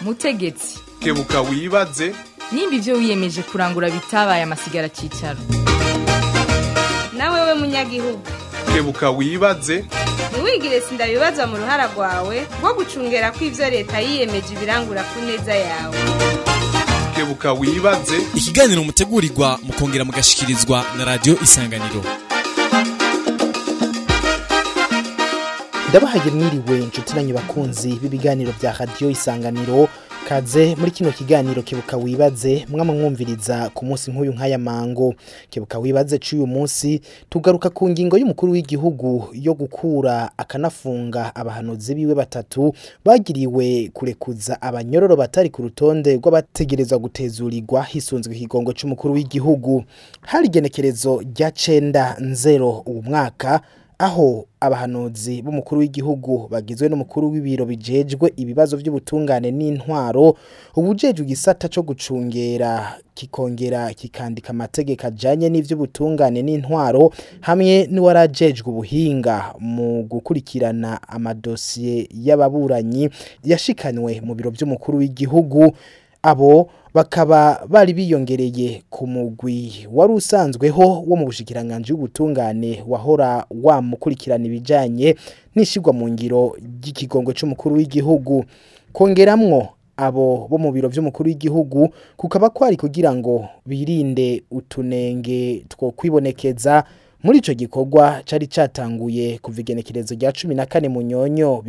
mutegetsi kebuka wibaze nimba ibyo wiyemeje kurangura bitabaye amasigara cyicaro nawe we munyagihugu kebuka wibaze ntiwigire sindabibazwa mu ruhara rwawe rwo gucungera ko ibyo leta yiyemeje ibirangura ku neza yawe kebuka wibaze ikiganiro mutegurirwa mukongera mugashikirizwa na radiyo isanganiro ndabahaye mwiriwe inshuti nanyu bakunzi b'ibiganiro bya radiyo isanganiro kaze muri kino kiganiro kebuka wibaze mwama mwumviriza ku munsi nk'uyu nk'aya mango kebuka wibaze c'uyu munsi tugaruka ku ngingo y'umukuru w'igihugu yo gukura akanafunga abahanuzi biwe batatu bagiriwe kurekuza abanyororo batari ku rutonde rw'abategerezwa gutezurirwa hisunzwe ikigongo c'umukuru w'igihugu hari igenekerezo rya cenda nzero uwu mwaka aho abahanuzi b'umukuru w'igihugu bagizwe n'umukuru w'ibiro bijejwe ibibazo by'ubutungane n'intwaro ubujejwe igisata cyo gucungera kikongera kikandika amategeko ajanye n'ivy'ubutungane n'intwaro hamwe n'uwarajejwe ubuhinga mu gukurikirana amadosiye y'ababuranyi yashikanwe mu biro by'umukuru w'igihugu abo bakaba bari biyongereye ku mugwi wari usanzweho wo mu bushikiranganje y'ubutungane wahora wamukurikirana ibijanye n'ishigwa mu ngiro ry'ikigongo c'umukuru w'igihugu kongeramwo abo bo mu biro by'umukuru w'igihugu kukaba kwari kugira ngo birinde utunenge two kwibonekeza muri ico gikorwa cari catanguye kuva igenekerezo rya 14 mu nyonyo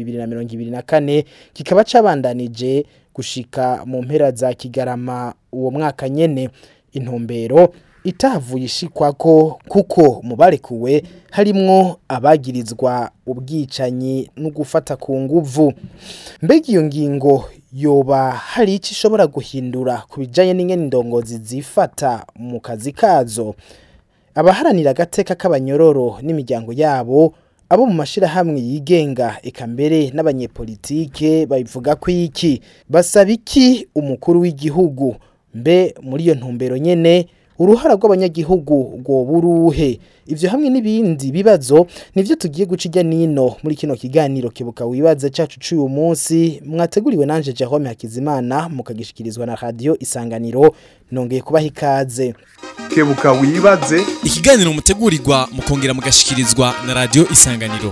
2024 kikaba cabandanije gushika mu mpera za kigarama uwo mwaka nyene intumbero itahavuye ishikwako kuko mu barekuwe harimwo abagirizwa ubwicanyi no gufata ku nguvu mbega iyo ngingo yoba hari icyo ishobora guhindura ku bijyanye n'ingene indongozi zifata mu kazi kazo abaharanira agateka k'abanyororo n'imiryango yabo abo mu mashirahamwe yigenga eka mbere n'abanyepolitike babivuga ko iki basaba iki umukuru w'igihugu mbe muri iyo ntumbero nyene uruhara rw'abanyagihugu rwo buruhe ivyo hamwe n'ibindi bibazo nivyo tugiye guca ijya nino muri kino kiganiro kibuka wibaze cacu c'uyu munsi mwateguriwe nanje Jerome Hakizimana mukagishikirizwa na radio Isanganiro nongeye kubaha ikaze kebuka wibaze ikiganiro mutegurirwa mukongera mugashikirizwa na radiyo isanganiro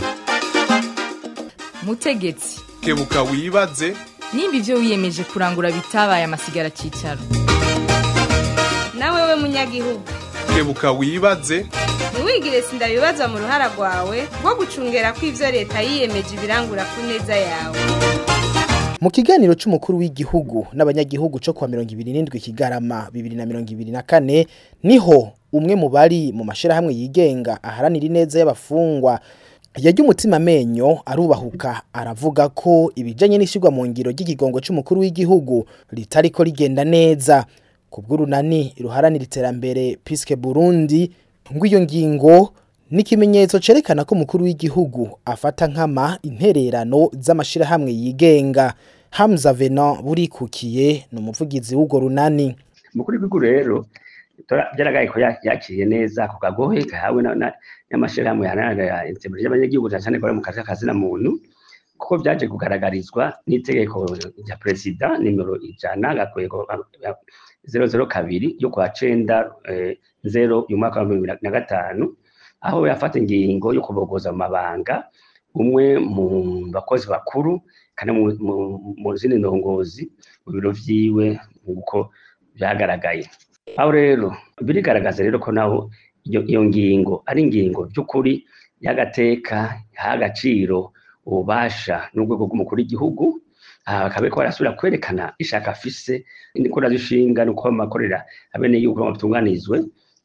mutegetsi kebuka wibaze nimba ibyo wiyemeje kurangura bitabaye amasigara cyicaro nawe we munyagihugu kebuka wibaze ntiwigire sindabibazwa mu ruhara rwawe rwo gucungera ko ibyo leta yiyemeje ibirangura ku neza yawe mu kiganiro c'umukuru w'igihugu n'abanyagihugu co kwa 27 kigarama 2024 niho umwe mu bari mu mashirahamwe yigenga aharanira ineza y'abafungwa yajya umutima amenyo arubahuka aravuga ko ibijanye n'ishigwa mu ngiro ry'ikigongo c'umukuru w'igihugu ritariko rigenda neza kubw'urunani ruharanira iterambere Piske Burundi ngo iyo ngingo ni ikimenyetso cerekana ko umukuru w'igihugu afata nkama intererano z'amashirahamwe yigenga Hamza Venant burikukiye ni umuvugizi w'urwo runani umukuru w'igihugu rero byaragaye ko yakiriye neza ku kagohe kahawe n'amashirahamwe yaharanira iterambere ry'abanyagihugu cyane cyane ko mu kazi k'akazina muntu kuko byaje kugaragarizwa n'itegeko rya perezida nimero ijana gakwego zero zero kabiri yo kwa cenda zero y'umwaka wa bibiri na gatanu aho yafata ingingo yo kubogoza mu mabanga umwe mu bakozi bakuru kandi mu zindi ndongozi mu biro vyiwe nk'uko byagaragaye aho rero birigaragaza rero ko naho iyo ngingo ari ingingo by'ukuri y'agateka y'agaciro ububasha n'urwego rw'umukuru w'igihugu akabe ko barasubira kwerekana ishaka afise n'ikora zishinga nuko amakorera abene yuko batunganizwe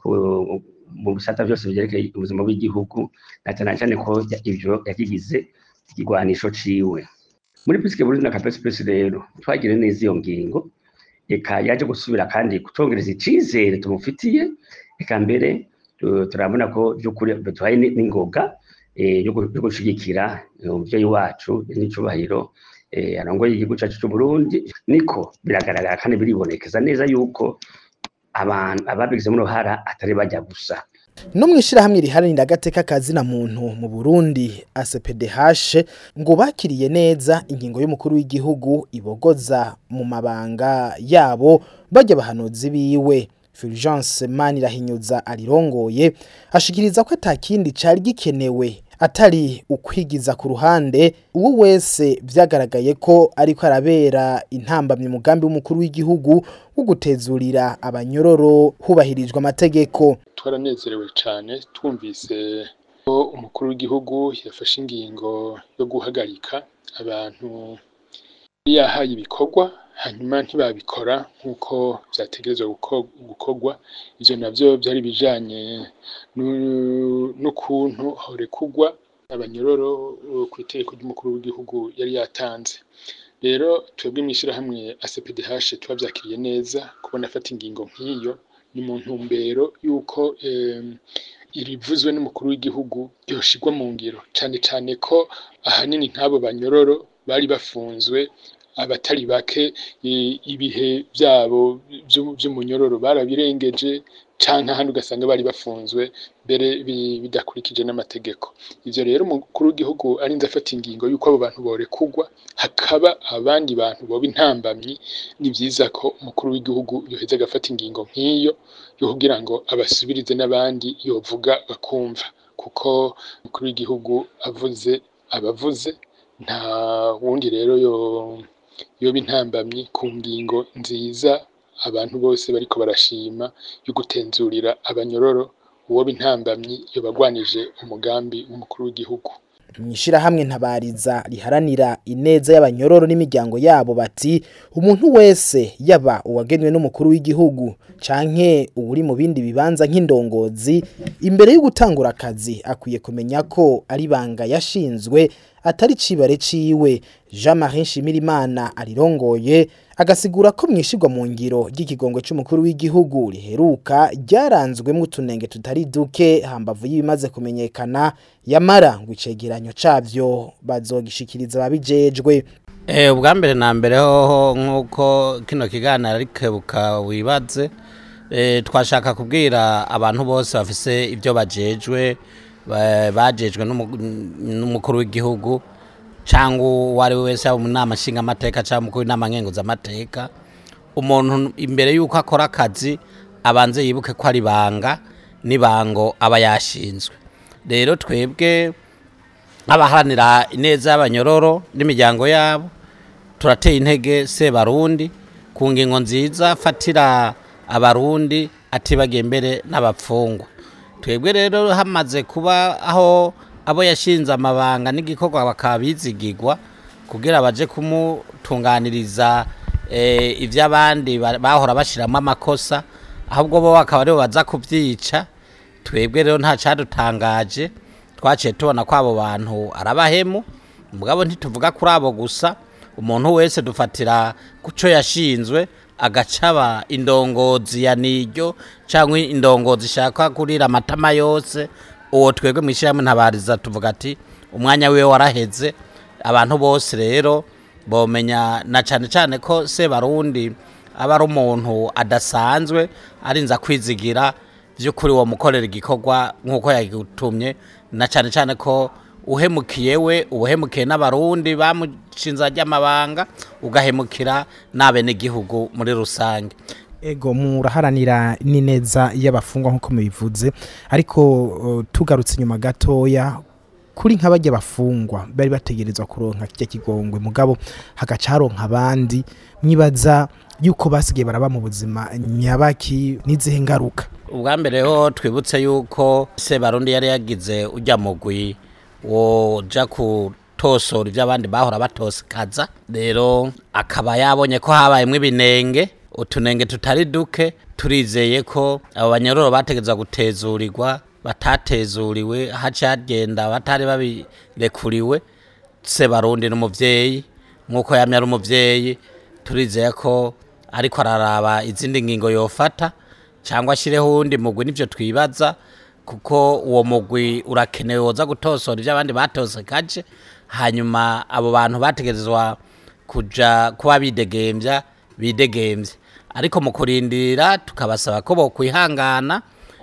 mu bisata byose byerekeye ubuzima bw'igihugu na cyane cyane ko ivyo yakigize ikigwanisho ciwe muri pisike burundi na kapesipesi rero twagire neza iyo ngingo eka yaje gusubira kandi kutongereza icizere tumufitiye eka mbere turabona ko by'ukuri duhaye n'ingoga yo gushigikira umuvyeyi wacu n'icubahiro arongoye igihugu cacu c'uburundi niko biragaragara kandi biribonekeza neza yuko abantu ababigizemo uruhara atari bajya gusa no mwishirahamwe riharanira agateka kazina muntu mu Burundi ACPDH ngo bakiriye neza ingingo y'umukuru w'igihugu ibogoza mu mabanga yabo bajya bahanuzi biwe Fulgence Manirahinyuza arirongoye ashikiriza ko atakindi cari gikenewe atari ukwigiza ku ruhande uwo wese vyagaragaye ko ariko arabera intambamye umugambi w'umukuru w'igihugu wo gutezurira abanyororo hubahirijwe amategeko twaranezerewe cyane twumvise ko umukuru w'igihugu yafashe ingingo yo guhagarika abantu yahaye ibikorwa hanyuma ntibabikora nk'uko byategerezwa gukorwa ibyo nabyo byari bijanye n'ukuntu horekugwa abanyororo ku itegeko ry'umukuru w'igihugu yari yatanze rero twebwe mw'ishyirahamwe ACPDH tubavyakiriye neza kubona afata ingingo nk'iyo ni mu ntumbero y'uko irivuzwe n'umukuru w'igihugu yoshigwa mu ngiro cane cane ko ahanini nk'abo banyororo bari bafunzwe abatari bake ibihe byabo by'umunyororo barabirengeje canke ahandi ugasanga bari bafunzwe mbere bidakurikije n'amategeko ivyo rero umukuru w'igihugu arinze afata ingingo y'uko abo bantu borekugwa hakaba abandi bantu boba intambamyi ni vyiza ko umukuru w'igihugu yoheza agafata ingingo nk'iyo yo kugira ngo abasubirize n'abandi yovuga bakumva kuko umukuru w'igihugu avuze abavuze nta wundi rero yo yoba intambamyi ku ngingo nziza abantu bose bariko barashima yo gutenzurira abanyororo uwo bintambamyi yobagwanije umugambi w'umukuru w'igihugu mwishirahamwe ntabariza riharanira ineza y'abanyororo n'imiryango yabo bati umuntu wese yaba uwagenwe n'umukuru w'igihugu canke uri mu bindi bibanza nk'indongozi imbere yo gutangura akazi akwiye kumenya ko ari banga yashinzwe atari cibare ciwe Jean Marie Nshimirimana arirongoye agasigura ko mwishirwa mu ngiro ry'ikigongwe c'umukuru w'igihugu riheruka ryaranzwemo utunenge tutari duke hambavu y'ibimaze kumenyekana yamara ngo icegeranyo cavyo bazogishikiriza ababijejwe Eh ubwa mbere na mbere hoho nkuko kino kiganiro ari kebuka wibaze eh twashaka kubwira abantu bose bafise ibyo bajejwe ba- bajejwe n'umu- n'umukuru w'igihugu cyangwa uwo ari we wese yaba mu nama nshingamateka cyangwa umukuru w'inama nkenguzamateka umuntu imbere y'uko akora akazi abanze yibuke ko ari ibanga n'ibango aba yashinzwe rero twebwe abaharanira ineza y'abanyororo n'imiryango yabo turateye intege sebarundi ku ngingo nziza fatira abarundi atibagiye mbere n'abapfungwa twebwe rero hamaze kuba aho abo yashinze amabanga n'igikorwa bakaba bizigirwa kugira baje kumutunganiriza eh, ivy'abandi ba- bahora bashiramo amakosa ahubwo bo bakaba aribo baza kubyica twebwe rero nta cadutangaje twaciye tubona ko abo bantu arabahemu mugabo ntituvuga kuri abo gusa umuntu wese dufatira kuco yashinzwe agacaba indongozi ya niryo cyangwa indongozi ishaka kurira amatama yose uwo twebwe mwishyirahamwe ntabariza tuvuga ati umwanya wiwe waraheze abantu bose rero bomenya na cyane cyane ko sebarundi aba ari umuntu adasanzwe arinza kwizigira by'ukuri uwo mukorera igikorwa nk'uko yagutumye na cyane cyane ko uhemukiye we ubuhemukiye n'abarundi bamushinze ry'amabanga ugahemukira n'abenegihugu muri rusange ego muraharanira n'ineza y'abafungwa nk'uko mubivuze ariko uh, tugarutse inyuma gatoya kuri nk'abajya bafungwa bari bategerezwa kuronka kijya kigongwe mugabo hagaca haronka abandi mwibaza yuko basigaye baraba mu buzima nyabaki n'izihe ngaruka ubwa mbere ho twibutse yuko sebarundi yari yagize ujya mugwi woja kutosora ibyo abandi bahora batosekaza rero akaba yabonye ko habayemo ibinenge utunenge tutari duke turizeye ko abo banyororo bategerezwa gutezurirwa batatezuriwe haca hagenda batari babirekuriwe sebarundi n'umuvyeyi nk'uko yamye ari umuvyeyi turizeye ko ariko araraba izindi ngingo yofata cyangwa ashyireho uwundi mugwi nibyo twibaza kuko uwo mugwi urakenewe woza gutosora ibyo abandi batosekaje hanyuma abo bantu bategerezwa kuja kuba bidegembya bidegembye ariko mu kurindira tukabasaba ko bokwihangana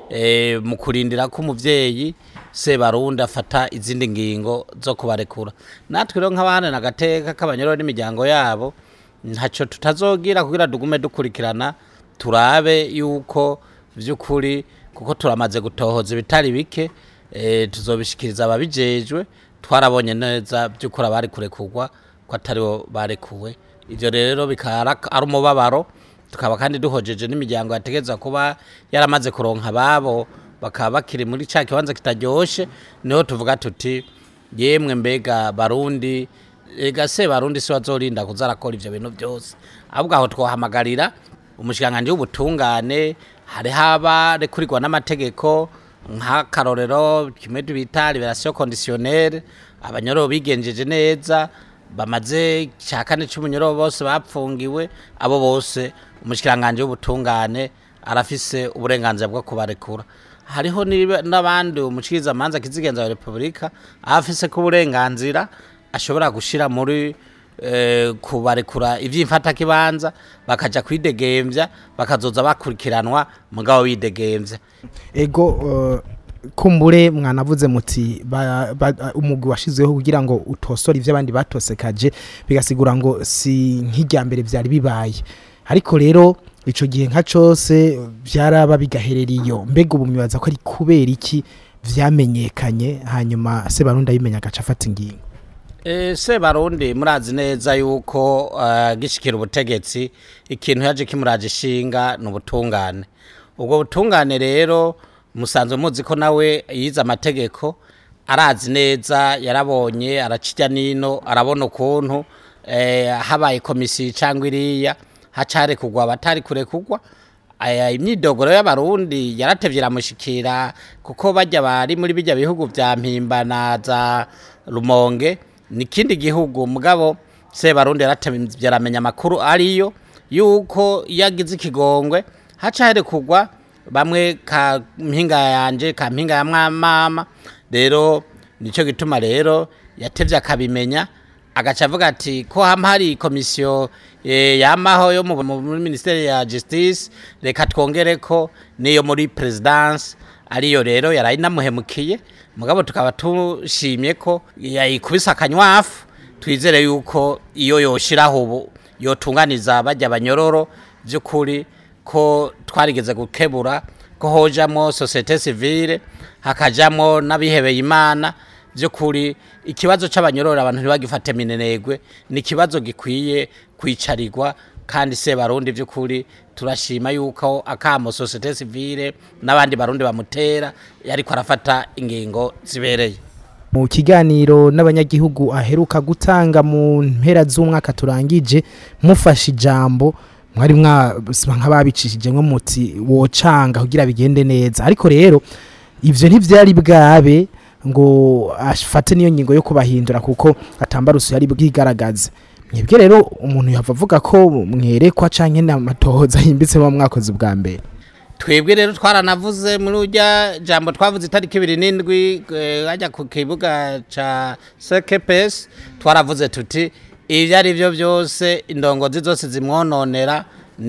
eh, mu kurindira ko umuvyeyi sebarundi afata izindi ngingo zo kubarekura natwe rero nk'abahana agateka k'abanyororo n'imiryango yabo ntacyo tutazogira kugira dugume dukurikirana turabe yuko by'ukuri kuko turamaze gutohoza ibitari bike eh, tuzobishikiriza ababijejwe twarabonye neza by'ukuri abari kurekurwa ko atari bo barekuwe ivyo rero bikaba ari umubabaro tukaba kandi duhojeje n'imiryango yategeza kuba yaramaze kuronka ababo bakaba bakiri muri ca kibanza kitaryoshe niho tuvuga tuti yemwe mbega barundi ega se barundi si bazorinda kuza arakora ivyo bintu byose ahubwo aho twahamagarira umushikiranganji w'ubutungane hariho abarekurirwa n'amategeko nk'akarorero kimwe bita liberation conditionnelle abanyororo bigenjeje neza bamaze cya kane cy'umunyoro bose bapfungiwe abo bose umushikiranganji w'ubutungane arafise uburenganzira bwo kubarekura hariho niba- n'abandi umushikiriza amanza kizigenza wa repubulika afise ko uburenganzira ashobora gushira muri eh, kubarekura ivy'imfatakibanza bakaja kwidegemvya bakazoza bakurikiranwa mugabo bidegemvya ego uh, kumbure mwanavuze muti ba- ba- umugwi washizweho kugira ngo utosore ivyo abandi batosekaje bigasigura ngo si nk'irya mbere vyari bibaye ariko rero ico gihe nka cose vyaraba bigaherera iyo mbega ubu mwibaza ko ari kubera iki vyamenyekanye hanyuma se barundi abimenya agaca afata ingingo E, se barundi murazi neza yuko uh, gishikira ubutegetsi ikintu yaje kimuraje ishinga ni ubutungane ubwo butungane rero musanzwe muzi ko nawe yize amategeko arazi neza yarabonye aracirya nino arabona ukuntu eh, habaye komisiyo cyangwa iriya hacare kugwa abatari kure kugwa aya imyidogoro y'abarundi yaratevye iramushikira kuko bajya bari muri bijya bihugu vya mpimba na za rumonge ni kindi gihugu mugabo se barundi yaratevye aramenya amakuru ariyo yuko iyo agize ikigongwe haca here kugwa bamwe ka mpinga yanje ka mpinga ya mwamama rero nico gituma rero yatevye akabimenya agaca avuga ati ko hama hari komisiyo eh, yamaho yo mu- mu- muri ministeri ya justice reka twongere ko niyo muri presidence ariyo rero yarayi namuhemukiye mugabo tukaba tushimye ko yayikubise akanywafu twizere yuko iyo yoshiraho ubu yotunganiza bajya abanyororo by'ukuri ko twarigeze gukebura ko hojamo societe civile hakajamo n'abihebeye imana by'ukuri ikibazo c'abanyororo abantu ntibagifate minenegwe ni ikibazo gikwiye kwicarirwa kandi se barundi by'ukuri turashima yuko akamo societe civile n'abandi barundi bamutera yariko arafata ingingo zibereye mu kiganiro n'abanyagihugu aheruka gutanga mu mpera z'umwaka turangije mufashe ijambo mwari mwaba nk'ababicishije nko muti wocanga kugira bigende neza ariko rero ivyo ntivyari bwabe ngo afate niyo ngingo yo kubahindura kuko atambaruso yari bwigaragaze mwebwe rero umuntu yava avuga ko mwerekwa canke n'amatohoza yimbitse mu mwakozi bwa mbere twebwe rero twaranavuze muri urya jambo twavuze itariki ibiri n'indwi eh, hajya ku kibuga ca sekepesi twaravuze tuti ibyo ari byo byose indongozi zose zimwononera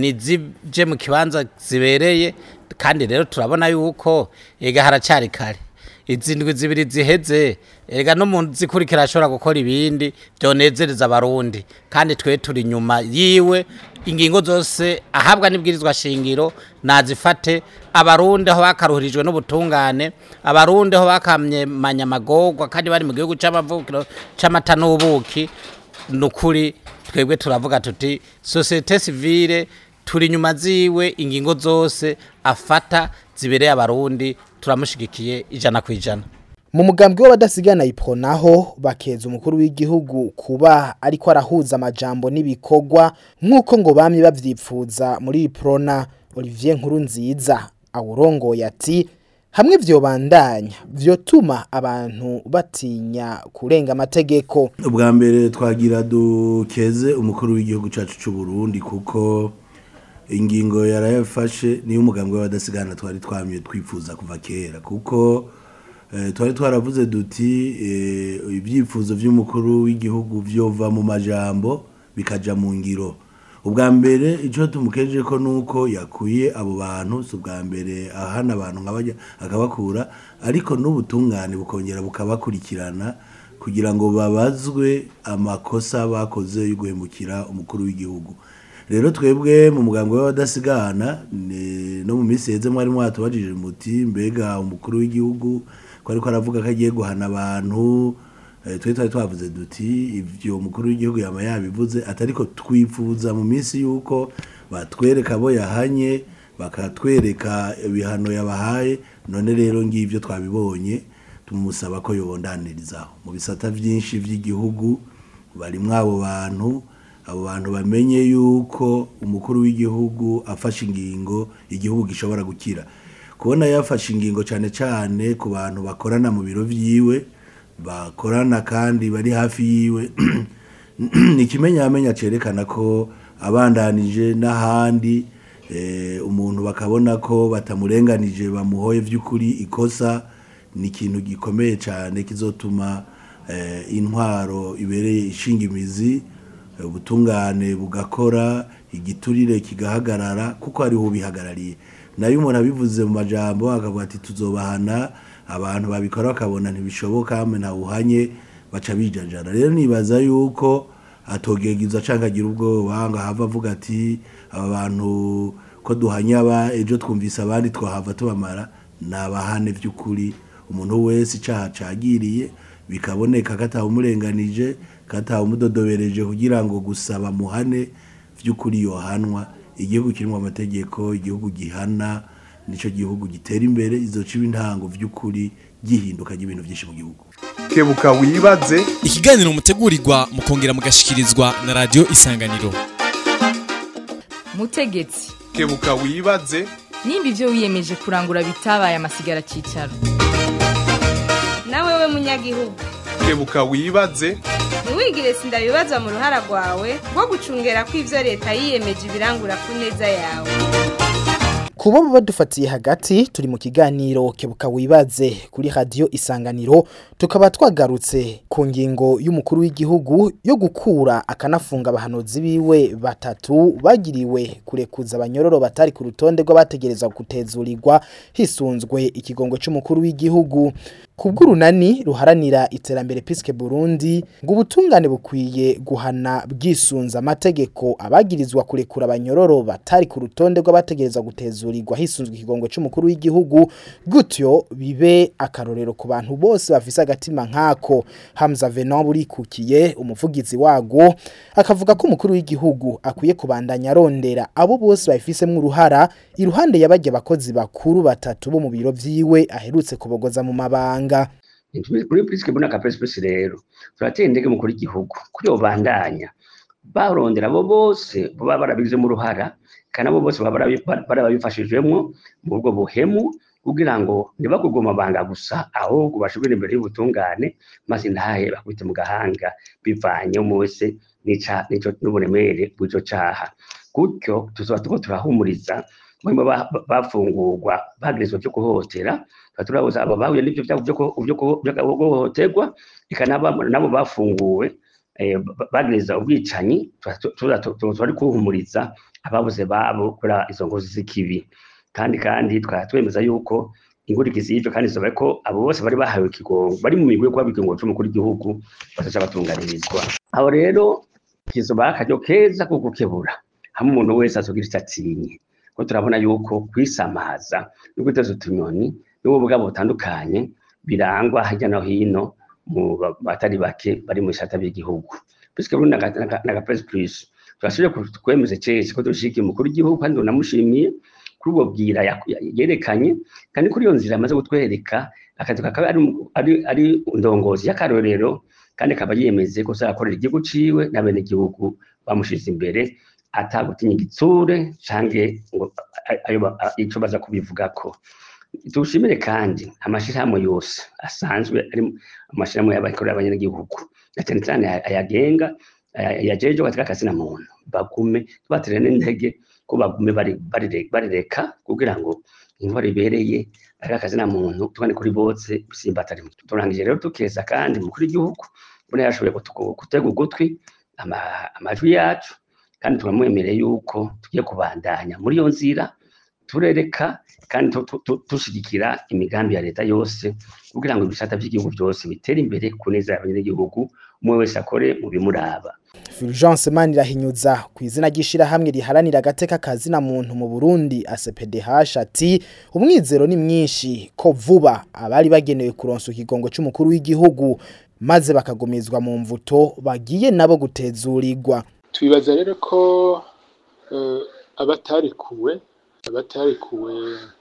nizije mu kibanza zibereye kandi rero turabona yuko ega haracyari kare izi ndwi zibiri ziheze ega no mu zikurikira ashobora gukora ibindi byonezereza abarundi kandi twe turi inyuma yiwe ingingo zose ahabwa n'ibwirizwa shingiro nazifate abarundi aho bakaruhirijwe n'ubutungane abarundi aho bakamye manyamagorwa kandi bari mu gihugu c'amavukiro c'amata n'ubuki nukuri twebwe turavuga tuti societe civile turi inyuma ziwe ingingo zose afata zibereye abarundi turamushigikiye ijana ku ijana mu mugambwe w'abadasigana ipro naho bakeza umukuru w'igihugu kuba ariko arahuza amajambo n'ibikorwa nk'uko ngo bamye bavyipfuza muri iprona Olivier Nkuru nziza awurongoye ati hamwe vyobandanya vyotuma abantu batinya kurenga amategeko ubwa mbere twagira dukeze umukuru w'igihugu cyacu cy'u Burundi kuko ingingo yarayafashe niyo umugambwe w'abadasigana twari twamye twifuza kuva kera kuko eh, twari twaravuze duti eh, ibyifuzo by'umukuru w'igihugu vyova mu majambo bikaja mu ngiro ubwa mbere icyo tumukeje ko nuko yakuye abo bantu si ubwa mbere ahana abantu nk'abajya akabakura ariko n'ubutungane bukongera bukabakurikirana kugira ngo babazwe amakosa bakoze yo guhemukira umukuru w'igihugu rero twebwe mu mugambi w'abadasigana ni- no mu minsi heze mwari mwatubajije muti mbega umukuru w'igihugu ko ariko aravuga ko agiye guhana abantu eh, twe twari twavuze duti ivyo umukuru w'igihugu yama yabivuze atariko twifuza mu minsi yuko batwereka abo yahanye bakatwereka ibihano yabahaye none rero ngivyo twabibonye tumusaba ko yobondanirizaho mu bisata vyinshi vy'igihugu barimwo abo bantu abo bantu bamenye yuko umukuru w'igihugu afashe ingingo igihugu gishobora gukira kubona yafashe ingingo cyane cyane ku bantu bakorana mu biro vyiwe bakorana kandi bari hafi yiwe ni ikimenyamenya cerekana ko abandanije n'ahandi eh, umuntu bakabona ko batamurenganije bamuhoye vy'ukuri ikosa ni ikintu gikomeye cyane kizotuma eh, intwaro ibereye ishinga imizi eh, ubutungane bugakora igiturire kigahagarara kuko hariho ubihagarariye nayo umuntu abivuze mu majambo akavuga ati tuzobahana abantu babikora bakabona ntibishoboka hamwe ntawuhanye baca bijajara rero nibaza yuko atogegiza canke agira ubwoba ngo ahava avuga ati aba bantu ko duhanye aba ejo twumvise abandi twahava tubamara nabahane vy'ukuri umuntu wese icaha cagiriye bikaboneka ko atawumurenganije ko atawumudodobereje kugira ngo gusaba muhane vy'ukuri yohanwa igihugu kirimwo amategeko igihugu gihana nico gihugu gitera imbere izoca iba intango vy'ukuri gihinduka ry'ibintu vyinshi mu gihugu kebuka wibaze ikiganiro mutegurirwa mukongera mugashikirizwa na radio isanganiro mutegetsi kebuka wibaze nimba ivyo wiyemeje kurangura bitabaye amasigara cicaro nawe we munyagihugu kebuka wibaze ntiwigire sindabibaza mu ruhara rwawe rwo gucungera ko ivyo leta yiyemeje ibirangura ku neza yawe kubo badufatiye hagati turi mu kiganiro kebuka wibaze kuri radio isanganiro tukaba twagarutse ku ngingo y'umukuru w'igihugu yo gukura akanafunga abahanuzi biwe batatu bagiriwe kurekuza abanyororo batari ku rutonde rw'abategerezwa gutezurirwa hisunzwe ikigongo c'umukuru w'igihugu kubw'urunani ruharanira iterambere piske Burundi ngo ubutungane bukwiye guhana bwisunza amategeko abagirizwa kurekura abanyororo batari ku rutonde rw'abategerezwa gutezurirwa hisunzwe ikigongo c'umukuru w'igihugu gutyo bibe akarorero ku bantu bose bafise agatima nkako Hamza Venon burikukiye umuvugizi wago akavuga ko umukuru w'igihugu akwiye kubandanya arondera abo bose bafisemwe uruhara iruhande y'abajya bakozi bakuru batatu bo mu biro vyiwe aherutse kubogoza mu mabanga kuri purisike mbona ka pesipesi rero turatera indege mukuru igihugu kuri bandanya barondera abo bose baba barabigizemo uruhara kandi abo bose baba barabifashijwemo mu bwo buhemu kugira ngo ntibakugwe amabanga gusa ahubwo bashobore imbere y'ubutungane maze ntahe bakubite mu gahanga bivanye wese n'uburemere bw'icyo cyaha gutyo tuzaba turiko turahumuriza barimo bafungurwa bagirizwa byo guhohotera turabuza abo bahuye n'ibyo byago byo guhohoterwa eka nabo bafunguwe bagiriza ubwicanyi turi kuhumuriza ababuze babo kubera izo ngozi z'ikibi kandi kandi twaba twemeza yuko ingurikizi y'ibyo kandi isobaye ko abo bose bari bahawe ikigongo bari mu migwi yo kuba ikigongo cy'umukuru w'igihugu bazaca batunganirizwa aho rero kizoba akaryo keza ko gukebura hamwe umuntu wese azogira icyo atinye ko turabona yuko kwisamaza no guteza utunyoni n'ubu bwabo butandukanye birangwa hirya no hino mu batari bake bari mu ishata by'igihugu biswe rero na gapesi purisi turashoboye kwemeza cese ko dushigikiye umukuru w'igihugu kandi unamushimiye kuri ubwo bwira yerekanye kandi kuri iyo nzira amaze gutwereka akazi kakaba ari ndongozi y'akarorero kandi akaba yemeze ko azakorera igihugu ciwe n'abene igihugu bamushize imbere atagutinya igitsure canke ngo ico baza kubivugako tushimire kandi amashirahamwe yose asanzwe ari amashirahamwe y'abakorera abanyagihugu na cyane cyane ayagenga yajeje katika kazi na muntu bagume tubatere n'intege ko bagume barireka kugira ngo intwaro ibereye ari akazi na muntu tubane kuri bose bisimbatari turangije rero tukeza kandi mukuru w'igihugu ubona yashoboye gutega ugutwi amajwi yacu kandi turamwemereye yuko tugiye kubandanya muri iyo nzira turereka kandi tu- tu- tu- dushigikira imigambi ya leta yose kugira ngo ibisata by'igihugu byose bitere imbere ku neza y'abanyagihugu umwe wese akore mu bimuraba Fulgence Manirahinyuza ku izina ry'ishirahamwe riharanira agateka kazina muntu mu Burundi ACPDH ati umwizero ni mwinshi ko vuba abari bagenewe kuronsa ikigongo cy'umukuru w'igihugu maze bakagumizwa mu mvuto bagiye nabo gutezurirwa twibaza rero ko eh, abatarikuwe abatarikuwe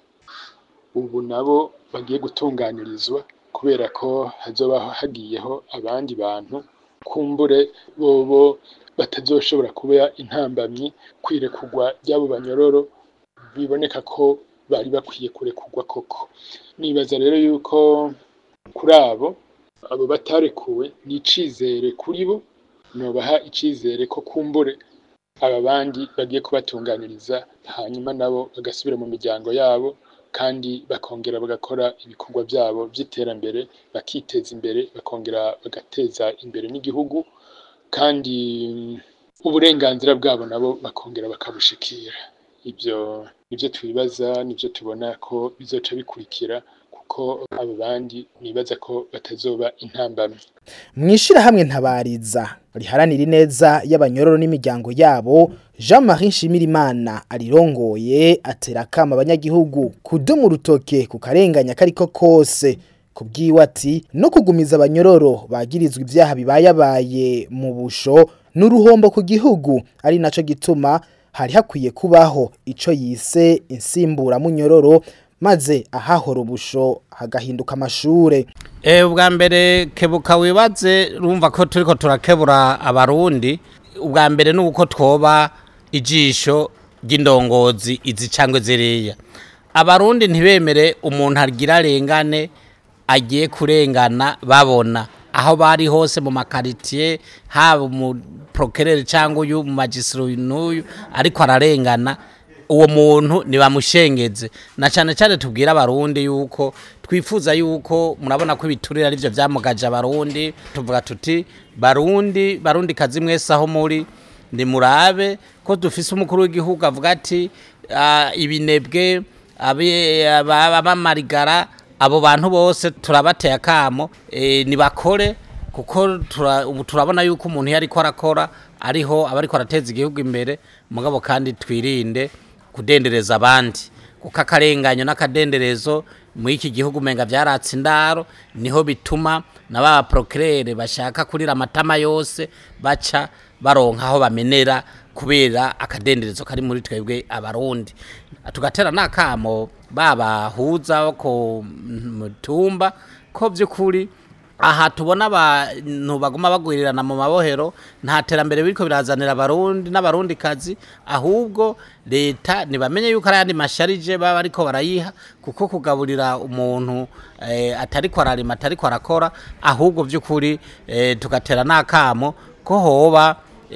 ubu nabo bagiye gutunganirizwa kubera ko hazoba hagiyeho abandi bantu kumbure bobo batazoshobora kuba intambamyi kwirekugwa ry'abo banyororo biboneka ko bari bakwiye kurekugwa koko nibaza rero yuko kuri abo abo batarekuwe ni icizere kuri bo nobaha icizere ko kumbure aba bandi bagiye kubatunganiriza hanyuma nabo bagasubira mu miryango yabo kandi bakongera bagakora ibikorwa byabo by'iterambere bakiteza imbere bakongera bagateza imbere n'igihugu kandi uburenganzira bwabo nabo bakongera bakabushikira ibyo nibyo twibaza nibyo tubona ko bizoca bikurikira kuko abo bandi nibaza ko batazoba intambamyi mwishirahamwe ntabariza riharanira ineza y'abanyororo n'imiryango yabo Jean-Marie Nshimirimana arirongoye atera kama abanyagihugu kudumu urutoke ku karenganya kariko kose kubwiwe ati no kugumiza abanyororo bagirizwa ivyaha bibayabaye mu busho n'uruhombo ku gihugu ari naco gituma hari hakwiye kubaho ico yise insimbura munyororo maze ahahora ubusho hagahinduka amashure Eh ubwa mbere kebuka wibaze rumva ko turiko turakebura abarundi ubwa mbere nuko twoba ijisho ry'indongozi izi cangwe ziriya abarundi ntibemere umuntu agira arengane agiye kurengana babona aho bari hose mu makaritiye haba mu prokerere cyangwa uyu mu magisiro n'uyu ariko ararengana uwo muntu nibamushengeze na cyane cyane tubwira abarundi yuko twifuza yuko murabona ko ibiturire ari byo byamugaje abarundi tuvuga tuti barundi barundi kazi mwese aho muri ni murabe ko dufise umukuru w'igihugu avuga ati "Ah, ibinebwe abe- aba- abamarigara abo bantu bose turabateye akamo eh, nibakore kuko tura- ubu turabona yuko umuntu iyo ariko arakora ariho aba ariko arateza igihugu imbere mugabo kandi twirinde kudendereza abandi kuko akarenganyo n'akadenderezo muri iki gihugu umenga byaratse indaro niho bituma na ba procureur bashaka kurira amatama yose baca baronka aho bamenera kubera akadenderezo kari muri twebwe abarundi tugatera n'akamo babahuza bo ku mutumba ko by'ukuri aha tubona abantu baguma bagwirirana mu mabohero nta terambere biriko birazanira abarundi n'abarundi kazi ahubwo leta ntibamenye yuko ari ayandi masharije baba ariko barayiha kuko kugaburira umuntu eh, atariko ararima atariko arakora ahubwo by'ukuri eh, tugatera n'akamo ko hoba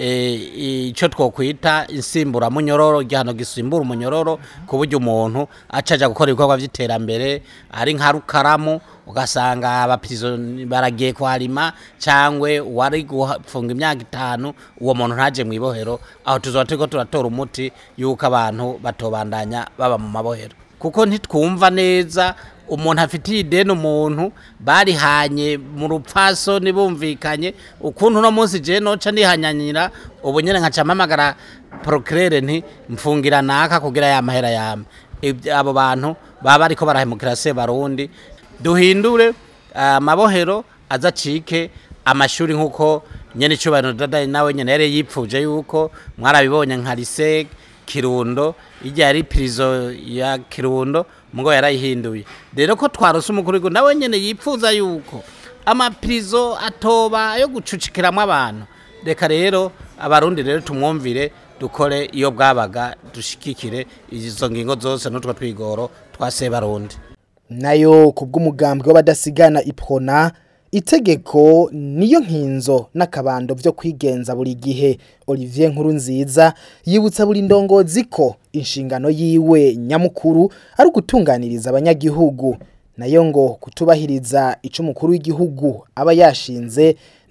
eh, icyo twokwita insimbura munyororo igihano gisimbura umunyororo ku buryo umuntu acaja gukora ibikorwa by'iterambere ari nka rukaramu ugasanga abapirizo baragiye kuharima cyangwa uwari gufunga imyaka itanu uwo muntu ntaje mu ibohero aho tuzoba turiko turatora umuti yuko abantu batobandanya baba mu mabohero kuko ntitwumva neza umuntu afitiye ideni umuntu barihanye mu rupfaso ntibumvikanye ukuntu uno munsi je noca nihanyanyira ubu nyene nkaca mpamagara procureur nti mfungira naka kugira ya mahera yame Ibyo- abo bantu baba bariko barahemukira se barundi duhindure amabohero azacike amashuri nk'uko nyene icubahiro dada nawe nyene yari yipfuje yuko mwarabibonye nka lycée kirundo ijya yari prison ya kirundo mugo yarayihinduye rero ko twarose umukuru w'igihugu nawe nyene yipfuza yuko amaprizo atoba yo gucucikiramwo abantu reka rero abarundi rero tumwumvire dukore iyo bwabaga dushikikire izo ngingo zose n'utwo twigoro twa sebarundi nayo kubw'umugambwe w'abadasigana iprona itegeko niyo nkinzo n'akabando byo kwigenza buri gihe Olivier Nkurunziza yibutsa buri ndongozi ko inshingano yiwe nyamukuru ari ugutunganiriza abanyagihugu nayo ngo kutubahiriza ico umukuru w'igihugu aba yashinze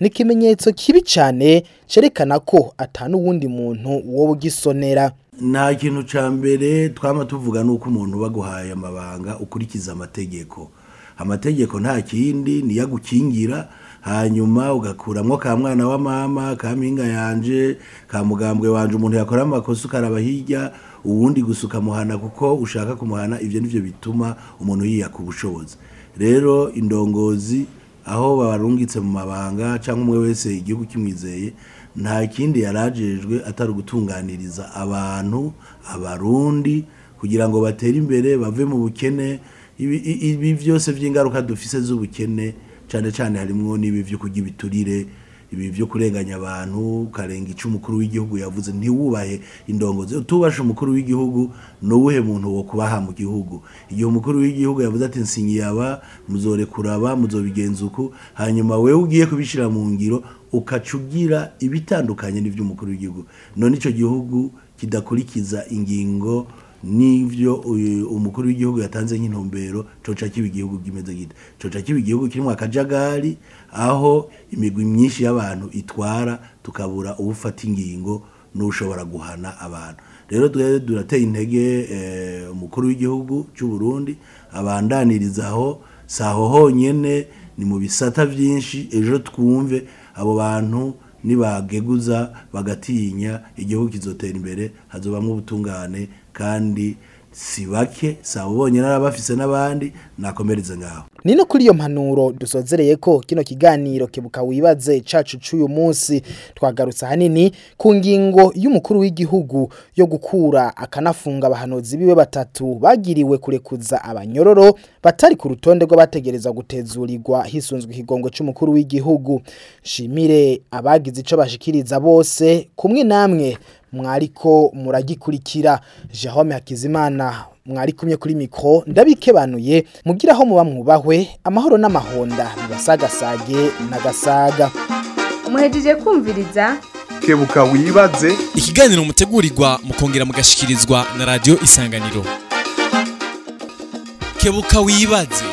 ni ikimenyetso kibi cyane cerekana ko atanu uwundi muntu wowe ugisonera nta kintu cya mbere twaba tuvuga ni uko umuntu baguhaye amabanga ukurikiza amategeko amategeko nta kindi niyo agukingira hanyuma ugakuramo ka mwana wa mama ka mpinga yanje ka mugambwe wanje umuntu yakora amakosa ukaraba hirya uwundi gusa ukamuhana kuko ushaka kumuhana ibyo nibyo bituma umuntu yiyaka ubushobozi rero indongozi aho babarungitse mu mabanga cyangwa umwe wese igihugu kimwizeye nta kindi yarajejwe atari ugutunganiriza abantu abarundi kugira ngo batere imbere bave mu bukene ibi i- ibi byose by'ingaruka dufise z'ubukene cyane cyane harimo n'ibi byo kurya ibiturire ibi byo kurenganya abantu ukarenga icyo umukuru w'igihugu yavuze ntiwubahe indongozi utubashe umukuru w'igihugu ni uwuhe muntu wo kubaha mu gihugu igihe umukuru w'igihugu yavuze ati nsingiye aba muzorekura aba muzobigenza uku hanyuma wewe ugiye kubishyira mu ngiro ukaca ugira ibitandukanye n'iby'umukuru w'igihugu none icyo gihugu kidakurikiza ingingo n'ibyo uyu- umukuru w'igihugu yatanze nk'intumbero coca kiba igihugu kimeze gite coca kiba igihugu kirimo akajagari aho imigwi myinshi y'abantu itwara tukabura ubufata ingingo n'ushobora guhana abantu rero twe durateye intege eh, umukuru w'igihugu cy'u Burundi abandaniriza aho saho honyene ni mu bisata byinshi ejo twumve abo bantu nibageguza bagatinya igihugu kizotera imbere hazobamwo ubutungane kandi si bake si abo bonyine n'abafise n'abandi nakomereze ngaho ni no kuri iyo mpanuro dusozereye ko kino kiganiro kebuka wibaze cacu c'uyu munsi twagarutse ahanini ku ngingo y'umukuru w'igihugu yo gukura akanafunga abahanuzi biwe batatu bagiriwe kurekuza abanyororo batari ku rutonde rw'abategereza gutezurirwa hisunzwe ikigongo c'umukuru w'igihugu shimire abagize ico bashikiriza bose kumwe namwe mwariko muragikurikira Jerome Hakizimana mwari kumye kuri mikro ndabikebanuye mugira aho muba mwubahwe amahoro n'amahonda bibasagasage nagasaga muhejeje kumviriza kebuka wibaze ikiganiro mutegurirwa mukongera mugashikirizwa na radio isanganiro kebuka wibaze